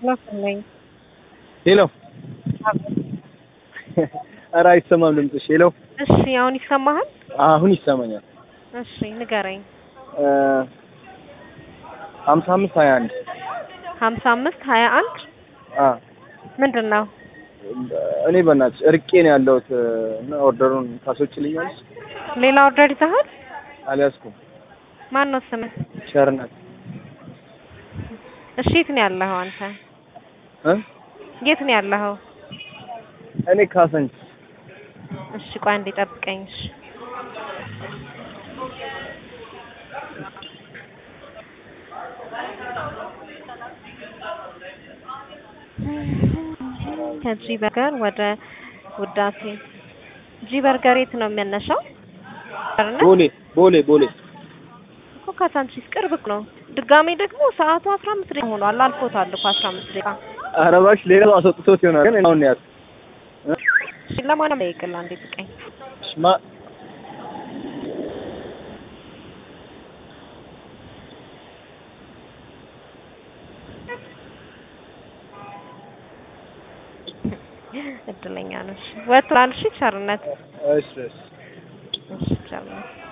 ነኝ። ሄሎ ኧረ አይሰማም ድምፅሽ። ሄሎ እሺ አሁን ይሰማሃል? አሁን ይሰማኛል። እሺ ንገረኝ። ሀምሳ አምስት ሀያ አንድ ሀምሳ አምስት ሀያ አንድ ምንድን ነው? እኔ በእናትሽ እርቄ ነው ያለሁት እና ኦርደሩን ታስወጪልኛለሽ? ሌላ ኦርደር ይዘሃል? አልያዝኩም። ማን ነው ስምህ? ቸርነት እሺ የት ነው ያለኸው አንተ? እ የት ነው ያለኸው? እኔ ካሰንች እሺ ቆይ አንዴ ጠብቀኝ። እሺ ከጂ በርገር ወደ ውዳሴ ጂ በርገር የት ነው የሚያነሳው? ቦሌ ቦሌ ቦሌ እኮ ካሳንቺስ ቅርብ ነው። ድጋሜ ደግሞ ሰዓቱ አስራ አምስት ደቂቃ ሆኗል። አልፎታል እኮ አስራ አምስት ደቂቃ። ኧረ እባክሽ ሌላ ሰው አስወጥቶት ይሆናል ግን አሁን ነው ያዝኩት። እሺ ለማንም ጠይቅልህ አንዴ ጥቀኝ። እሺ ማ እድለኛ ነሽ። ወጥቷል። እሺ ቸርነት እሺ እሺ እሺ ቸርነት